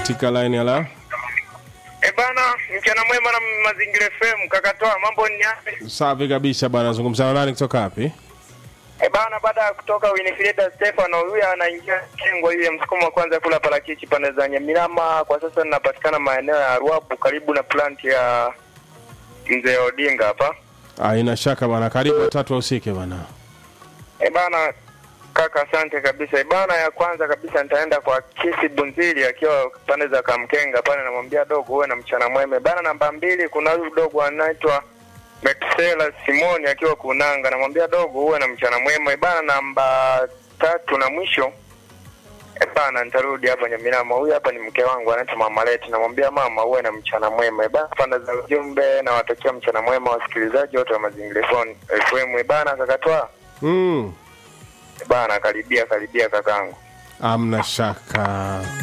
katika line ya la E bana, mchana mwema na Mazingira FM kakatoa mambo ni yapi? safi kabisa bwana zungumza na nani kutoka wapi E bana, baada ya kutoka Winifrida Stefano, huyu anaingia kengo ile msukumo wa kwanza kula parachichi pande za Nyamilama. Kwa sasa ninapatikana maeneo ya Ruabu karibu na plant ya mzee Odinga hapa. aina shaka bwana karibu watatu wahusike bwana E bana kaka, asante kabisa. E bana, ya kwanza kabisa nitaenda kwa Kisi Bunzili akiwa pande za Kamkenga pale, namwambia dogo uwe na mchana mwema. E bana, namba mbili kuna huyu dogo anaitwa Metusela Simoni akiwa Kunanga, namwambia dogo uwe na mchana mwema. E bana, namba tatu na mwisho E bana, nitarudi hapa Nyamirama. Huyu hapa ni mke wangu anaitwa Mama Leti, namwambia mama uwe na mchana mwema. E bana, pande za ujumbe nawatakia mchana mwema wasikilizaji wote wa Mazingira FM. E bana, kakatoa mm. bana, karibia karibia kakangu. amna shaka